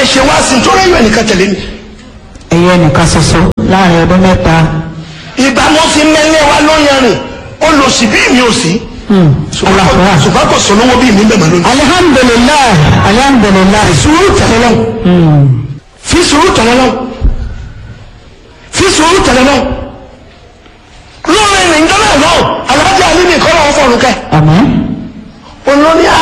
ṣe wá sí nítorí ẹ̀yọ́ ẹnìkan tẹ̀lé mi. ẹyẹ nìkan ṣoṣo láàrin ọdún mẹ́ta ìgbà mo fi mẹ́lẹ́ wa lóyún rìn ó lọ sí bí mi ò sí. ṣùgbọ́n kò- ṣùgbọ́n kò sọ lówó bí mi bẹ̀ mọ́ lónìí. alihamdulilayi alihamdulilayi sùúrù tẹ̀lé lọ́wọ́ fi sùúrù tẹ̀lé lọ́wọ́ fi sùúrù tẹ̀lé lọ́wọ́ lórí rìn jọ́nà náà alájà alíbi kọ́ lọ́wọ́ fọ̀rùn kẹ́ àmín olórí a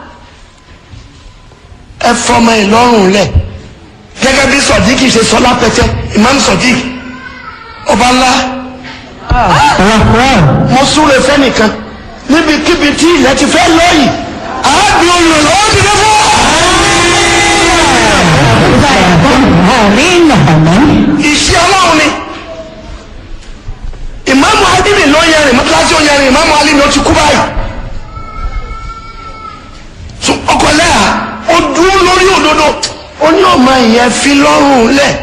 ẹ fọmọ ìlọrùn lẹ gẹ́gẹ́ bí sọdíkì ṣe sọ lápẹtẹ imam sọdík ọba ńlá ọlọ́pàá mo súre fẹ́nìkan níbikíbi tí ilẹ̀ ti fẹ́ lọ́yìn àábí olùrànlọ́wọ́ ti dé fún àmín àmín iṣẹ́ ọlọ́run ni ìmáàmù alimi ló yẹrin mọ́tíláṣí ó yẹrin ìmáàmù alimi ó ti kú báyìí so ọkọ lẹ́yà ó dúró lórí òdodo ó ní ọmọ ìyẹn fi lọ́rùn lẹ̀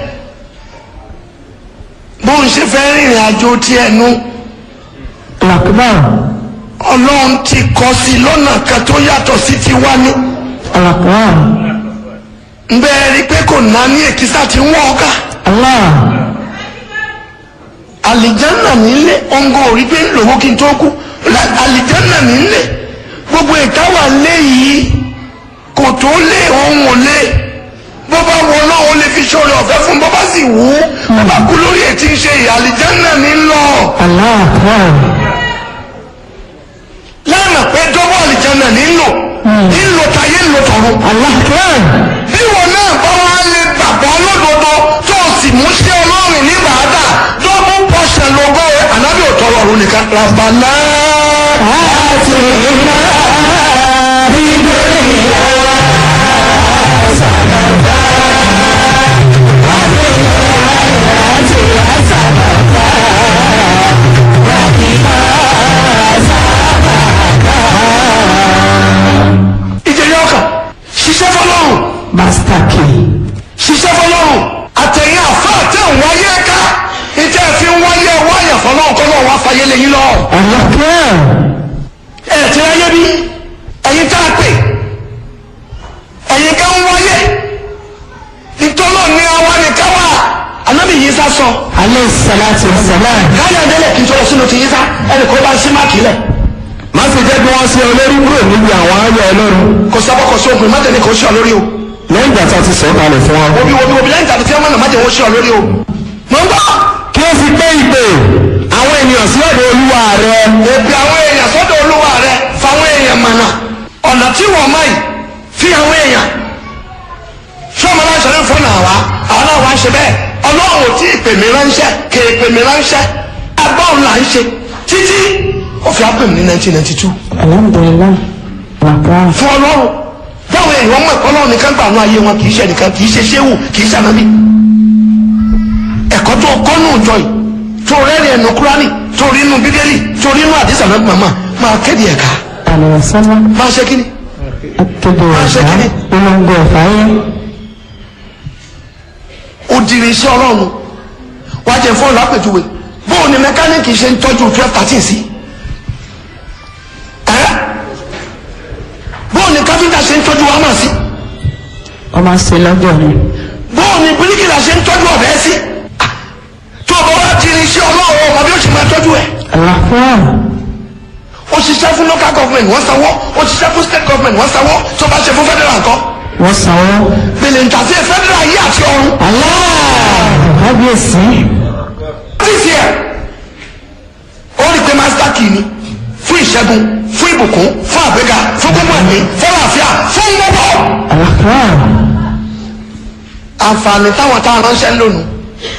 bóun ṣe fẹ́ rìnrìn àjò tiẹ̀ nu ọlọ́pàá ọlọ́run ti kọ́ sí i lọ́nà kan tó yàtọ̀ sí ti wá ní ọlọ́pàá nbẹ́ẹ̀ rí pé kò ná ní èkìsà tí ń wọ́ ọ́ká allah alijanna nílé ọ̀ngọ̀ orí pé lówó kí n tó kú La- alijanna nílé gbogbo ìtawà lé yìí kò tó lé ohun ò lé bó bá wọ náà ó lè fi ṣòro ọ̀fẹ́ fún bó bá sì wú bó bá kú lórí ètí ń ṣe ìyá alijanna ní lọ allah lánàá pé dọ́wọ́ alijanna nílò nílò tayé ńlò tọ̀run allah bí wọn náà bá wá lè gbàgbọ́ lódodo tó o sì mú sí ọlọ́run ní bàádà dọ́bù pọ̀ṣẹ̀ lógo ànábì ò tọrọ ọ̀run nìkan rabbana. ìjẹyọ kan ṣiṣẹ́ fọlọ́run master key ṣiṣẹ́ fọlọ́run àtẹ̀yìn àfa àti àwọn ayé ká ìtẹ́ fi ń wáyé wáyà fọlọ́run kọ́ náà wá fàyè lẹ́yìn lọ. ọlọ́pàá ẹ ti ráyé bí ẹ̀yin tá a pè ẹ̀yin ká ń wáyé ìtọ́lọ́ ní àwa ní káwá anábì yìí sá sọ alẹ́ salatu wa salam káyọ̀ délẹ̀ kí n tọrọ sínú ti yìí sá ẹnì kó bá ń sí máàkì lẹ̀ má sì jẹ́ kí wọ́n ṣe olórí kúrò níbi àwọn ayọ̀ ọlọ́run kò sábà kò sí ògùn mọ́tẹ́ni kò sí ọ lórí o lẹ́yìn ìgbà tí a ti sọ̀ kalẹ̀ fún wọn. obi obi obi lẹ́yìn tàbí tí wọ́n mọ̀nà mọ́tẹ́ wọ́n sí ọ lórí o mọ̀ ń gbọ́. kí ó fi pé ìpè àwọn ènìyàn sí ọ̀dọ̀ olúwa rẹ èpè àwọn èèyàn sọ́dọ̀ olúwa rẹ fáwọn èèyàn mọ̀nà ọ̀nà tí wọ́n máa yìí fi àwọn èèyàn sọ́mọ náà ṣẹlẹ̀ fún náà wá àwọn náà wá ń ṣe bẹ́ẹ̀ ọlọ́run ò tí ì pè mí ránṣẹ́ kè é pè mí ránṣẹ́ agbọ́n là ń ṣe títí ó fi ápè mí ní 1992 alhamdulilayi ọlọ́pàá fún ọlọ́run báwo èèyàn mọ̀ ẹ̀kọ́ ọlọ́run nìkan gbà nú ayé wọn kì í ṣe nìkan kì í ṣe ṣéwù kì í ṣe ànábì ẹ̀kọ́ tó kọ́ nù jọ yìí tó rẹ́rìn ẹ̀nù kúránì tó rí inú bíbélì tó rí inú àdìsá náà màmá máa kéde ẹ̀ka alẹ́ sọ́nà máa ṣe kíni akéde ṣe ọ̀gá kíni? polongo ọ̀fáyé òdìrí iṣẹ́ ọlọ́run wá jẹ fún ọ̀là àpèjúwe bóun ni mẹkáníìkì ṣe ń tọ́jú twelve thirteen sí ẹ́ bóun ni káfíńtà ṣe ń tọ́jú wámà sí ọmọ ṣe lọ́jọ́ ni bóun ni bíríkìlà ṣe ń tọ́jú ọ̀bẹ sí Ah, tó o bá wá ti rí iṣẹ́ ọlọ́run ọmọ bí ó ṣe máa tọ́jú ẹ̀ ọlọ́pàá ó ṣiṣẹ́ fún local government wọ́n sanwó ó ṣiṣẹ́ fún state government wọ́n sanwó tó bá ṣe fún federal nǹkan wọ́n sanwó gbèlè ntàsí federal yìí àti ọ̀run kábíyèsí this year ó rí i pé master key ni fún ìṣẹ́gun fún ìbùkún fún àgbéga fún gbogbo ẹ̀mí fún àlàáfíà fún gbogbo. ọlọ́pàá àǹfààní táwọn táwọn ránṣẹ́ ń lónìí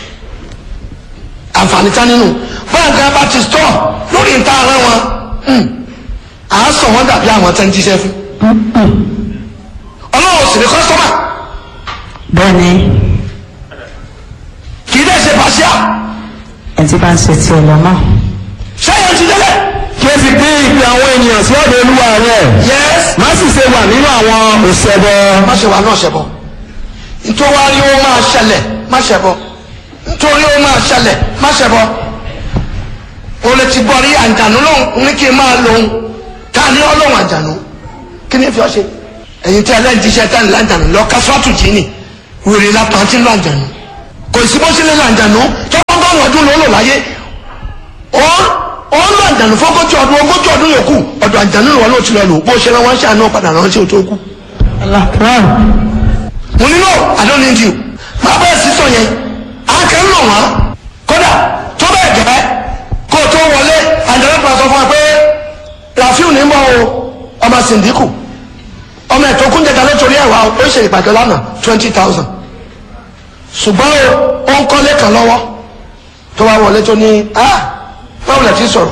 àǹfààní tá nínú báyìí kan bá ti stọ̀ lórí ìta àárẹ̀ wọn hmm, à á sọ wọn dàbí àwọn tẹ́ ń jíṣẹ́ fún. ọlọ́run sì ní kọ́sọ́mà bẹ́ẹ̀ ni kì í dẹ́ ṣe pàṣẹ ẹ̀ tí bá ń ṣe tiẹ̀ lọ́nà sẹ́yìn ti délẹ̀. kí ó fi pé ìpè àwọn ènìyàn sí ọ̀dọ̀ olúwa rẹ yes má sì ṣe wà nínú àwọn òṣèbọ má ṣe wà náà ṣẹbọ nítorí ó máa ṣẹlẹ̀ má ṣẹbọ nítorí ó máa ṣẹlẹ̀ má ṣẹbọ o lè ti bọ̀rí àǹjànú lóhùn ní kí n máa lòun ká ní ọlọ́run àǹjànú kí ni fi ọ ṣe ẹ̀yin tí ẹlẹ́yìn ti ṣe tán ní láǹjànú lọ kásíwátù jì ní wèrè la pàǹtí ńlá àjànú kò sí bó ṣe lè làǹjànú tọ́gbọ́n ọdún ló lò láyé ó ó ń lọ àjànú fọ́gọ́jì ọdún ogójì ọdún yòókù ọ̀dọ̀ àjànú ìwọ ló ti lọ lò bó ṣe rán wọn ṣe àná padà ránṣẹ́ òtó kú. Alakbar. mo ní no I don't need you máa bẹ́ẹ̀ sí sọ yẹn à ń kẹ́ ń lò wọ́n kódà tó bẹ́ẹ̀ gẹ́ kó o tó wọlé àjànú kan sọ fún wa pé Rafiu ní bọ́ o ọmọ sìndíkù ọmọ ẹ̀ tó kún jẹta lótorí ẹ̀wà ó ṣe ìpàdé lánàá twenty thousand ṣùgbọ́n o ó ń kọ́lé kan lọ́wọ́ tó wá wọlé tó ní ah báwo lẹ ti sọ̀rọ̀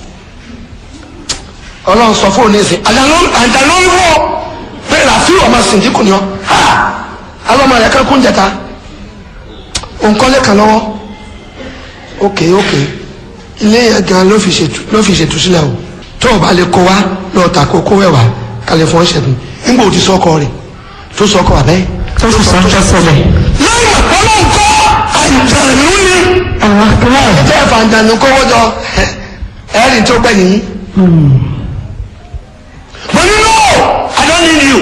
ọlọ́run sọ fún òní ìsìn àdàlọ́ ń wọ́ pé Rafiu ọmọ sìndíkù ni ọ ah alọ́mọ rẹ̀ kan kún jẹta ó ń kọ́lé kan lọ́wọ́ ok ok ilé yẹn gan ló fi ṣètù ló fi ṣètù sílẹ̀ o tó o bá lè kó wa lọ́ọ́ ta kó kó wẹ̀wà kalẹ̀ fún ọ̀ṣẹ̀ mi nígbà òdi sọ́kọ rẹ̀ tó sọ́kọ àbẹ́ Tó sì sọ ń tẹ́sẹ̀lẹ̀. lẹ́yìn ọlọ́run kọ́ àìjànú ni Alakbar. tẹ́ ẹ̀ fàǹjànú kówó jọ ẹ̀rìn tó gbẹ̀ nìyí. mo ní no I don't need you.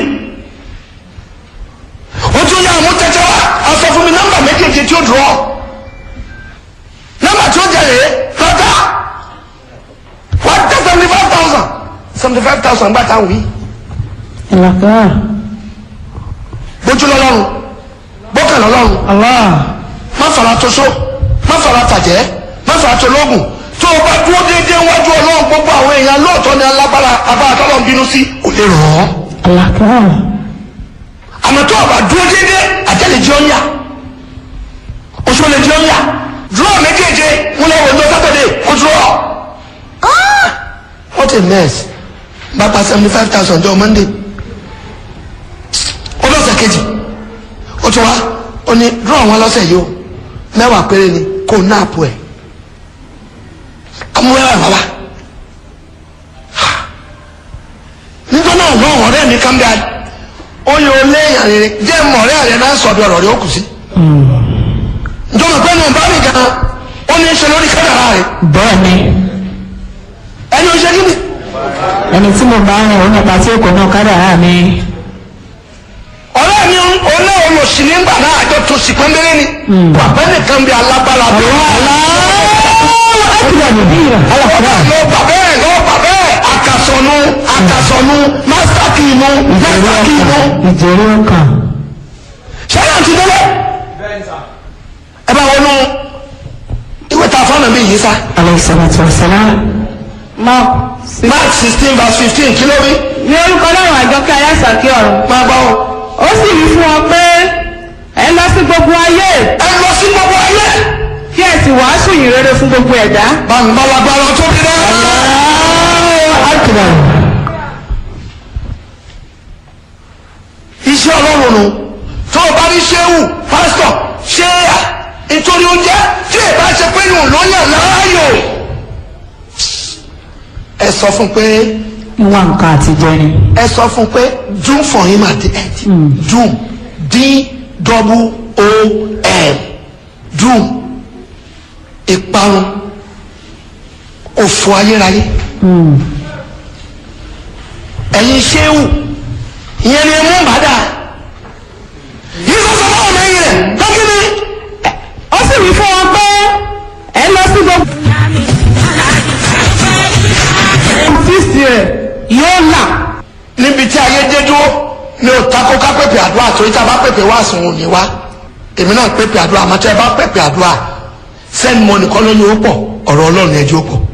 o tún yà mú tẹ́tẹ́ wá a sọ fún mi nọ́mbà méjèèjì tí ó dùn ọ́ nọ́mbà tí ó jẹ̀rẹ̀ lọ́tà wà á tẹ́ seventy five thousand seventy five thousand gbà táwọn yìí Alakbar. bójú lọ́lọ́run bókàn lọ́lọ́run Allah. má fara tó so má fara tàjẹ́ má fara tó lóògùn tó o bá dúró déédéé wájú ọlọ́run gbogbo àwọn èèyàn lóòótọ́ ni alágbára abára tọ́lọ́ ń bínú sí ò lè rọ̀ ọ́ Alakbar. àmọ́ tó o bá dúró déédéé àjẹlẹ̀ jẹ́ ọ́nyà oṣù lè jẹ́ ọ́nyà dúró méjèèjì wọn lè wọ ní sátọ̀dẹ̀ kó dúró Ah! what a mess bá pa seventy five thousand jọ monday ó lọ́sẹ̀ kejì ó tún wá ó ní dúró àwọn lọ́sẹ̀ yìí o mẹ́wàá péré ni kò náàpù ẹ̀ amúwẹ́wà bàbá nígbà náà lọ́wọ́ ọ̀rẹ́ mi kàn bí i ó yẹ o léèyàn rere jẹ́ mọ̀ ọ̀rẹ́ rẹ̀ náà sọ̀dọ̀ ọ̀rọ̀ rẹ̀ ó kù sí. njọ́nà pé náà bá mi gan ó ní í ṣe lórí kádàrá rẹ̀ Bẹ́ẹ̀ni, ẹni ó ṣe kí ni. ẹni tí mo bá rìn ó nípa tí èkó náà kádàrá mi. ọ̀rẹ́ mi olé olùsí nígbà náà àjọ tó sì pọ́nbélé ni bàbá nìkan bí alágbára bí Ẹgbẹ́ mi bí rẹ̀. Alakbar. lọ bàbá ẹ̀ lọ bàbá ẹ̀ àkàsọ̀nù àkàsọ̀nù másítàkì inú másítàkì inú Ìjẹ́rí ọkàn. ṣẹlẹ̀ àti délé ẹ bá wọnú ìwé ta fọ́nà mi yìí sá Alayhi salatu wa salam. Mark mark sixteen verse fifteen kí ló rí ní orúkọ náà àjọkẹ́ ayásàkí ọ̀run máa gbọ́ ọ. ó sì wí fún wọn pé ẹ lọ sí gbogbo ayé ẹ lọ sí gbogbo ayé kí ẹ sì wàásù yìn rere fún gbogbo ẹ̀dá bàǹbàlàbàlà tó bí dẹ́. Akbar. iṣẹ́ ọlọ́run nù tó o bá ní ṣéwù pásítọ̀ ṣéyà nítorí oúnjẹ tí èèbá ṣe pé nù lọ́yàn láàyò. ẹ sọ fún pé Ìwà nǹkan àtijọ́ ni. ẹ sọ fún pé doom for him at the end doom d double o m doom ìparun òfò ayérayé ẹ̀yin ṣéwù ìyẹn ni ẹ mú bàdà yìí sọ sọ fún ọmọ ẹ̀yìn rẹ̀ lọ́kìnrin ó sì wí fún wọn pé ẹ lọ sí gbogbo fíìsì rẹ̀ yóò là níbi tí ayé dé dúró ní o takò ká pèpè àdúrà torí tá a bá pèpè wá sùn òní wá èmi náà pèpè àdúrà àmọ́ tí ẹ bá pèpè àdúrà send money kọ́ ló ní ó pọ̀ ọ̀rọ̀ ọlọ́run ẹjọ́ pọ̀